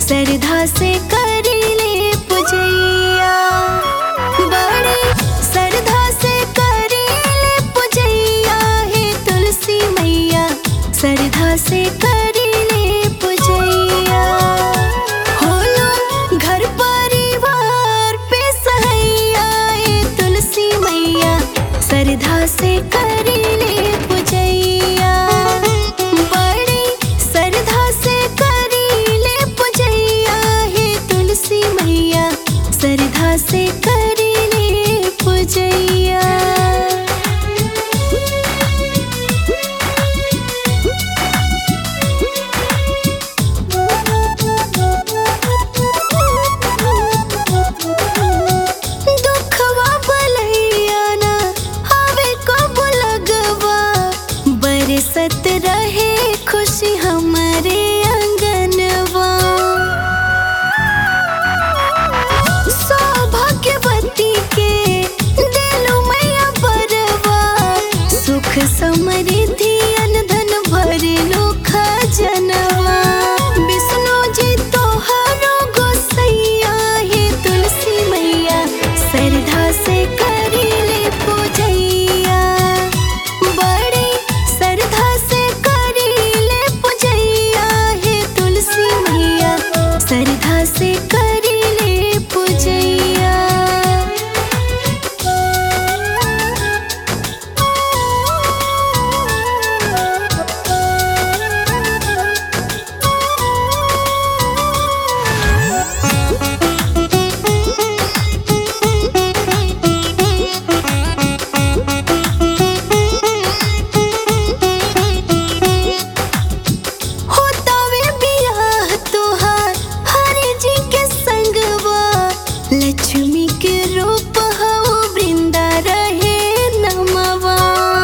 सरधा से करीले पुजैया बड़े सरधा से करीले पुजैया हे तुलसी मैया सरधा से करीले पुजैया होलो घर परिवार पे सहैया हे तुलसी मैया सरधा से करीले पुजैया बड़ी सरधा से करीले पुजैया हे तुलसी मैया सरधा से करीले पुजैया दुखवा बलैया ना हवे कब लगवा बरसत रहे खुशी हमारे आंगनवा सौभाग्यवती के दिलो मैया बरवा सुख समृद्धि अनधन भरलो खजनवा विष्णु जी तोहरो गोसैया हे तुलसी मैया सरधा से करीले पूजैया बड़े सरधा से करीले पूजैया हे तुलसी मैया सरधा से करीले पूजैया होतावे बियाह तोहार हरे जी के संगवा लक्ष्मी के रूप हो वृंदा रहे नमवा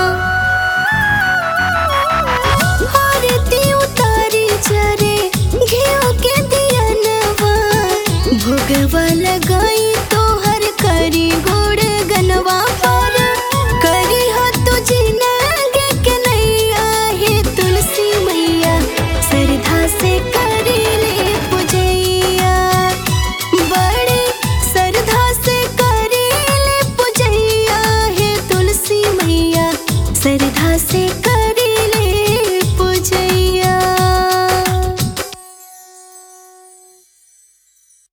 आरती उतारी जरे घियो के दियनवा भोगवा लगाई तोहर करी गोड़ गनवा पर करी हो तुझी नागे के नैया हे तुलसी मैया सरधा से करीले पुजैया बड़े सरधा से करीले पुजैया हे तुलसी मैया सरधा से